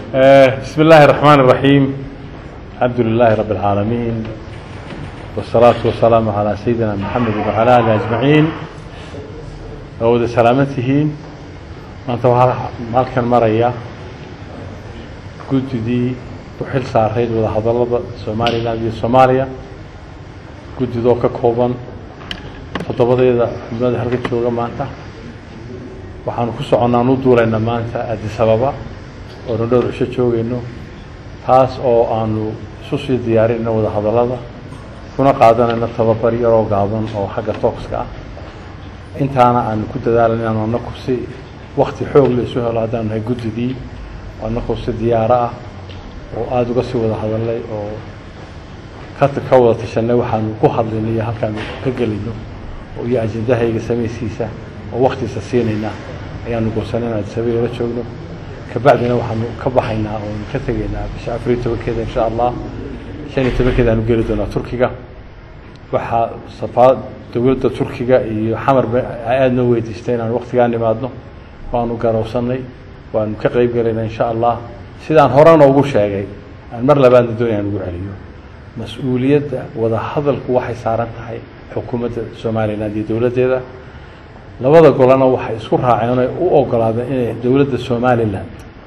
بسم الله الرحمن الرحيم الحمد لله رب العالمين والصلاة والسلام على سيدنا محمد وعلى آله أجمعين أود سلامتهين maanta waxaa halkan maraya guddidii u xil saarayd wada hadallada somalilan iyo soomaaliya guddidoo ka kooban toddobadeeda xubnada halka jooga maanta waxaanu ku soconnaan u duulaynaa maanta addis ababa oonu dhowr cisho joogayno taas oo aanu isu sii diyaarinayno wada hadallada kuna qaadanayno tababar yaroo gaaban oo xagga tooska ah intaana aanu ku dadaalan inaanu anaku si wakti xoog la isu helo haddaanu nahay guddidii anakoo si diyaaro ah oo aada uga sii wada hadalnay oo ka ka wada tashanay waxaanu ku hadlaynay iyo halkaanu ka gelayno iyo ajendahayga samaysiisa oo waktiisa siinayna ayaanu goosanay in addisababa la joogno kabacdina waxaanu ka baxaynaa oonu ka tegaynaa bisha afar iyo tobankeeda insha allah shan iyo tobankeeda aanu geli doonaa turkiga waxaa safaa dowladda turkiga iyo xamarba aada noo weydiistay inaan waktigaa nimaadno waanu garowsanay waanu ka qeyb gelaynaa insha allah sidaan horena ugu sheegay aan mar labaadna doonayaan ugu celiyo mas-uuliyadda wada hadalku waxay saaran tahay xukuumadda somalilan iyo dowladdeeda labada golana waxay isku raaceen oy u ogolaadeen inay dowladda somalilan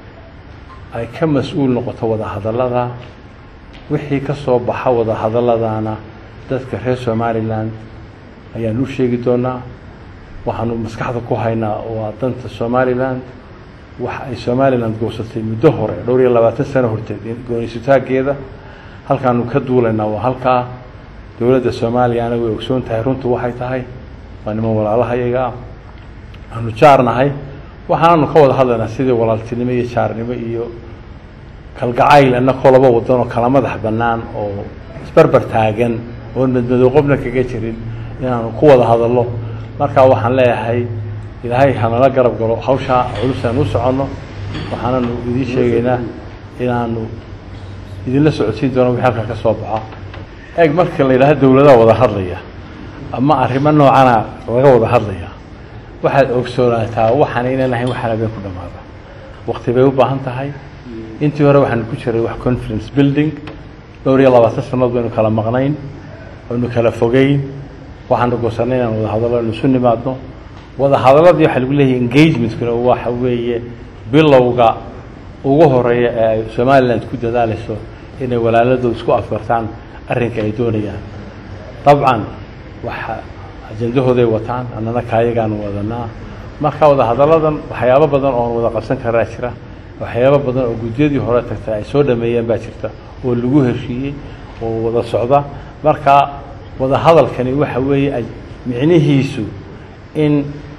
ay ka mas-uul noqoto wada hadallada wixii ka soo baxa wada hadalladana dadka reer somalilan ayaan u sheegi doonaa waxaanu maskaxda ku haynaa waa danta somalilan wax ay somalilan goosatay muddo hore dhowr iyo labaatan sano horteed goonaysutaageeda halkaanu ka duulaynaa waa halkaa dowladda soomaaliyana way ogsoon tahay runtu waxay tahay waa niman walaalahayaga ah aanu jaarnahay waxaananu ka wada hadlaynaa sidii walaaltinimo iyo jaarnimo iyo kalgacayl inakoo laba wadan oo kala madax bannaan oo isbarbar taagan oon madmadow qobna kaga jirin inaanu ku wada hadallo markaa waxaan leeyahay ilaahay hanala garab galo hawshaa culusaan u soconno waxaananu idiin sheegaynaa inaanu idinla socodsiin doono wixii halkan ka soo baxa eeg marka la yidhahdo dowladaha wada hadlaya ama arrimo noocana laga wada hadlaya waxaad ogsoonaataa waxaan inaan lahayn waxaan habeen ku dhamaada wakti bay u baahan tahay intii hore waxaanu ku jiray wax conference building dhowr iyo labaatan sannaod baynu kala maqnayn aynu kala fogeyn waxaanu goosanay inaan wada hadallo aynu isu nimaadno wada hadalladii waxaa lagu leeyahay engagementkuna waxa weeye bilowga ugu horeeya ee ay somaliland ku dadaalayso inay walaaladooda isku afgartaan arrinka ay doonayaan dabcan waxa ajendahooday wataan annana kaayagaanu wadanaa marka wada hadalladan waxyaabo badan oon wada qabsan karaa jira waxyaabo badan oo guddiyadii hore tagtay ay soo dhameeyeen baa jirta oo lagu heshiiyey oo wada socda marka wada hadalkani waxa weeye micnihiisu in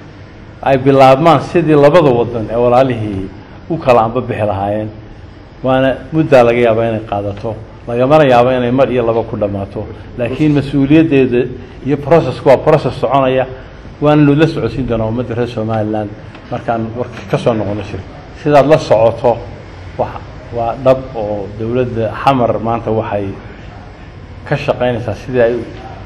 ay bilaabmaan sidii labada wadan ee walaalihii u kala anbabixi lahaayeen waana muddaa laga yaabaa inay qaadato lagamana yaabo inay mar iyo laba ku dhammaato laakiin mas-uuliyaddeeda iyo processku waa process soconaya waananu la socodsiin doonaa ummadda reer somalilan markaan warka ka soo noqono shir sidaad la socoto wa waa dhab oo dowladda xamar maanta waxay ka shaqaynaysaa sidii ay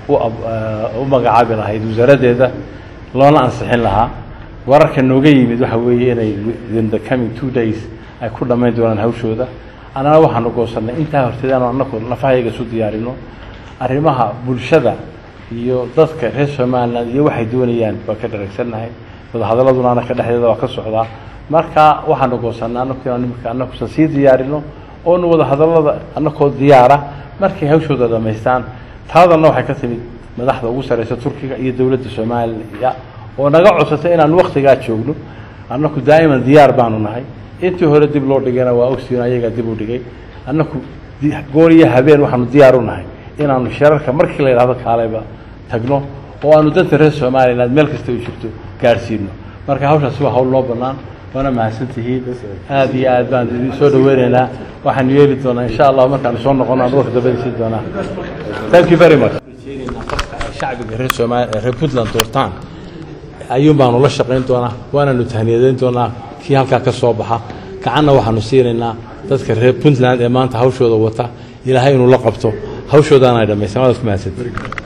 u magacaabi lahayd wasaaraddeeda loona ansixin lahaa wararka nooga yimid waxa weeye inay within the coming two days ay ku dhammayn doonaan hawshooda annana waxaanu goosannay intaa horteed aanu anaku nafahayaga isu diyaarino arrimaha bulshada iyo dadka reer somaliland iyo waxay doonayaan waa ka dharagsannahay wadahadaladuna anaka dhexdeeda waa ka socdaa marka waxaanu goosannay anaku imika anakusan sii diyaarino oonu wada hadallada anakoo diyaara markay hawshooda dhammaystaan taadanna waxay ka timid madaxda ugu sarreysa turkiga iyo dowladda soomaaliya oo naga codsatay inaan waktigaa joogno annaku daa'iman diyaar baanu nahay intii hore dib loo dhigayna waa ogsiin ayagaa dib u dhigay annaku goor iyo habeen waxaanu diyaar u nahay inaanu shirarka markii la yidhahdo kaaleyba tagno oo aanu danta reer somaliland meel kasta u jirto gaadhsiino marka hawshaasi waa hawl noo bannaan waana mahadsantihiin aada iyo aad baan idin soo dhaweynaynaa waxaanu yeeli doonaa insha allah markaanu soo noqono aan warka dabadisiin doonaa thank you very much shacbiga reer somaal reer puntland doortaan ayuun baanu la shaqayn doonaa waananu tahniyadeyn doonaa kii halkaa ka soo baxa gacanna waxaanu siinaynaa dadka reer puntland ee maanta hawshooda wata ilaahay inuu la qabto hawshoodaana ay dhammaysan waadaad ku mahadsanti